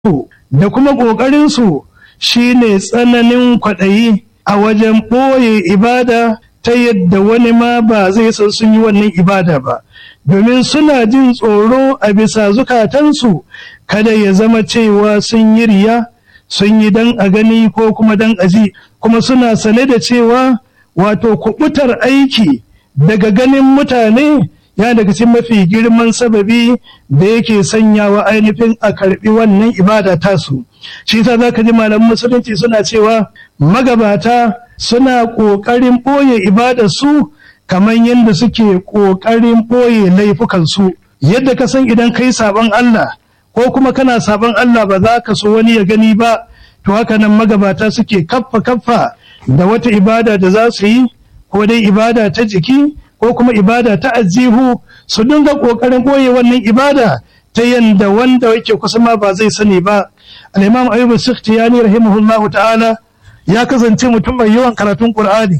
da kuma ƙoƙarinsu shi ne tsananin kwaɗayi a wajen ɓoye ibada ta yadda wani ma ba zai san sun yi wannan ibada ba domin suna jin tsoro a bisa zukatansu kada ya zama cewa sun yi riya sun yi dan a gani ko kuma dan a ji kuma suna sane da cewa wato kubutar aiki daga ganin mutane ya daga cikin mafi girman sababi da yake sanyawa ainihin a karbi wannan ibada tasu shi yasa zaka ji malaman musulunci suna cewa magabata suna ƙoƙarin ɓoye ibada su kamar yadda suke ƙoƙarin ɓoye laifukan su yadda ka san idan kai sabon Allah ko kuma kana sabon Allah ba za ka so wani ya gani ba to haka nan magabata suke kaffa kaffa da wata ibada da za su yi ko dai ibada ta jiki ko kuma ibada ta ajihu su dinga kokarin koye wannan ibada ta yanda wanda yake kusa ma ba zai sani ba al-imam ayyub as-sikhtiyani rahimahullahu ta'ala ya kasance mutum mai yawan karatun qur'ani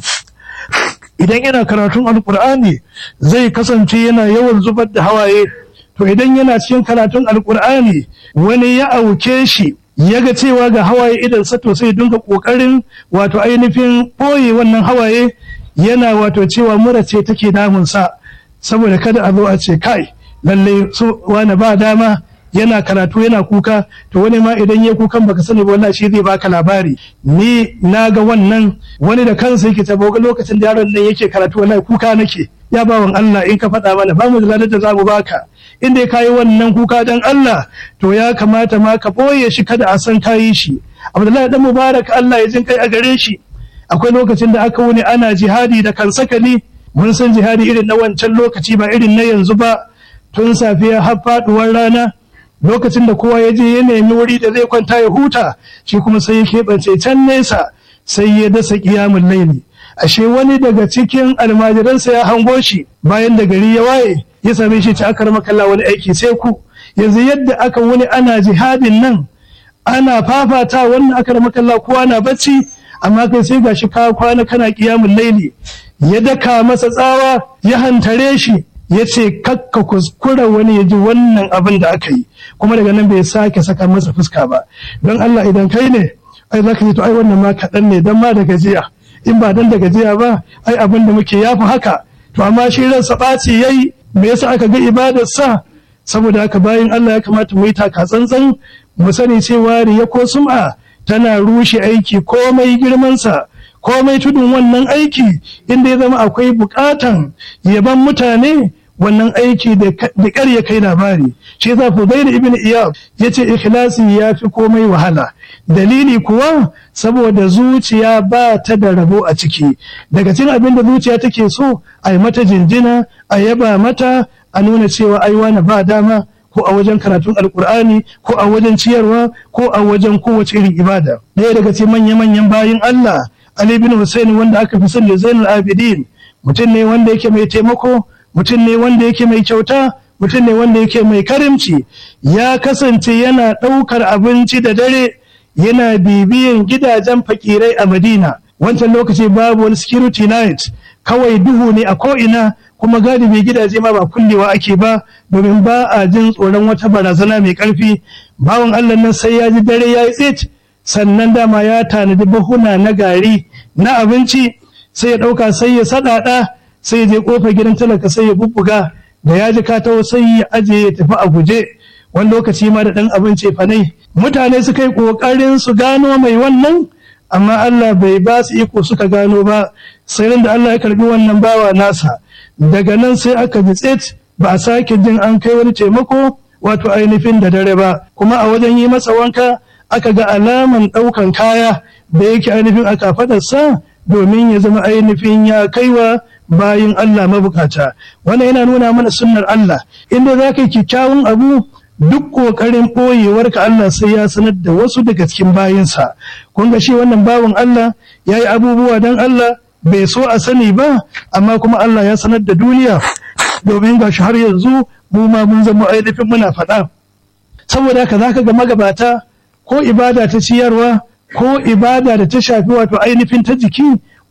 idan yana karatun alqur'ani zai kasance yana yawan zubar da hawaye to idan yana cikin karatun alqur'ani wani ya auke shi ya ga cewa ga hawaye idan sa to sai dinga kokarin wato ainihin boye wannan hawaye yana wato cewa mura ce take damunsa saboda kada a zo a ce kai lalle su wani ba dama yana karatu yana kuka to wani ma idan ya kukan baka sani ba wallahi shi zai baka labari ni na ga wannan wani da kansa yake ta boga lokacin da yaron nan yake karatu wallahi kuka nake ya bawan Allah in ka faɗa mana ba mu da ladar da za mu baka in dai kayi wannan kuka dan Allah to ya kamata ma ka boye shi kada a san kayi shi Abdullahi dan Mubarak Allah ya jin kai a gare shi akwai lokacin da aka wuni ana jihadi da kansakali mun san jihadi irin na wancan lokaci ba irin na yanzu ba tun safiya har faduwar rana lokacin da kowa ya je ya nemi wuri da zai kwanta ya huta shi kuma sai ya keɓance can nesa sai ya dasa ƙiyamun laili ashe wani daga cikin almajiransa ya hango shi bayan da gari ya waye ya same shi ta aka makalla wani aiki sai ku yanzu yadda aka wuni ana jihadin nan ana fafata wannan aka makalla kowa na bacci amma kai sai gashi ka kwana kana kiyamun laili ya daka masa tsawa ya hantare shi ya ce kakka kuskura wani ya ji wannan abin da aka yi kuma daga nan bai sake saka masa fuska ba don Allah idan kai ne ai zaka ji to ai wannan ma kaɗan ne dan ma da gajiya in ba dan da gajiya ba ai abin da muke yafi haka to amma shi ransa ɓaci yayi me yasa aka ga ibadar sa saboda haka bayan Allah ya kamata mu yi taka tsantsan mu sani cewa riya ko sum'a tana rushe aiki komai girmansa komai tudun wannan aiki inda ya zama akwai bukatan yaban mutane wannan aiki da ƙar ya kai labari shi yasa Fudail ibn Iyad yace ikhlasi ya fi komai wahala dalili kuwa saboda zuciya ba ta da rabo a ciki daga cikin abin da zuciya take so a yi mata jinjina a yaba mata a nuna cewa ai wani ba dama ko a wajen karatun alkur'ani ko a wajen ciyarwa ko a wajen kowace irin ibada ɗaya daga cikin manya-manyan bayin Allah Ali bin Hussein wanda aka fi sani Zainul Abidin mutum ne wanda yake mai taimako mutum ne wanda yake mai kyauta mutum ne wanda yake mai karimci ya kasance yana ɗaukar abinci da dare yana bibiyan gidajen fakirai a Madina wancan lokaci babu wani security night kawai duhu ne a ko'ina kuma galibi gidaje ma ba kullewa ake ba domin ba a jin tsoron wata barazana mai ƙarfi bawan Allah nan sai ya ji dare ya yi tsit sannan dama ya tanadi bahuna na gari na abinci sai ya ɗauka sai ya saɗaɗa sai ya je ƙofar gidan talaka sai ya bubbuga da ya ji katawo sai ya aje ya tafi a guje wani lokaci ma da ɗan abinci fanai mutane suka yi ƙoƙarin su gano mai wannan amma Allah bai ba su iko suka gano ba sai da Allah ya karbi wannan bawa nasa daga nan sai aka ji tsit ba a sake jin an kai wani taimako wato ainihin da dare ba kuma a wajen yi masa wanka aka ga alaman ɗaukan kaya da yake ainihin a kafadarsa domin ya zama ainihin ya kaiwa bayin Allah mabukata wannan yana nuna mana sunnar Allah inda za ka yi kyakkyawan abu duk ƙoƙarin ɓoyewarka Allah sai ya sanar da wasu daga cikin bayinsa kun ga shi wannan bawan Allah ya yi abubuwa don Allah bai so a sani ba amma kuma Allah ya sanar da duniya domin ga shi har yanzu mu ma mun zama ainihin muna faɗa saboda haka zaka ga magabata ko ibada ta ciyarwa ko ibada da ta shafi wato ainihin ta jiki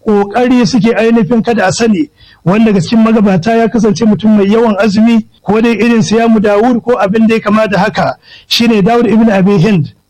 ƙoƙari suke ainihin kada a sani wanda ga cikin magabata ya kasance mutum mai yawan azumi ko dai irin siyamu dawud ko abin da ya kama da haka shine dawud ibn abi hind